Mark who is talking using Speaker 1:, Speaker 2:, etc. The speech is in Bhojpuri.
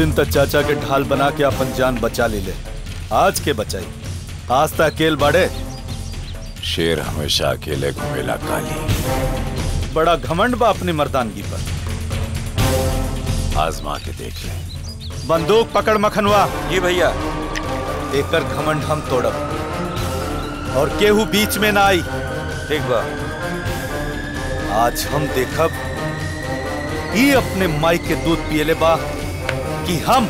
Speaker 1: दिन तक चाचा के ढाल बना के अपन जान बचा ले ले आज के बचाई आज तक अकेल बाड़े
Speaker 2: शेर हमेशा अकेले घूमेला काली
Speaker 1: बड़ा घमंड बा अपनी मर्दानगी पर
Speaker 2: आजमा के देख ले
Speaker 1: बंदूक पकड़ मखनवा
Speaker 3: जी भैया
Speaker 1: एकर घमंड हम तोड़ब और केहू बीच में ना आई
Speaker 3: ठीक बा
Speaker 1: आज हम देखब ई अपने माई के दूध पियले बा कि हम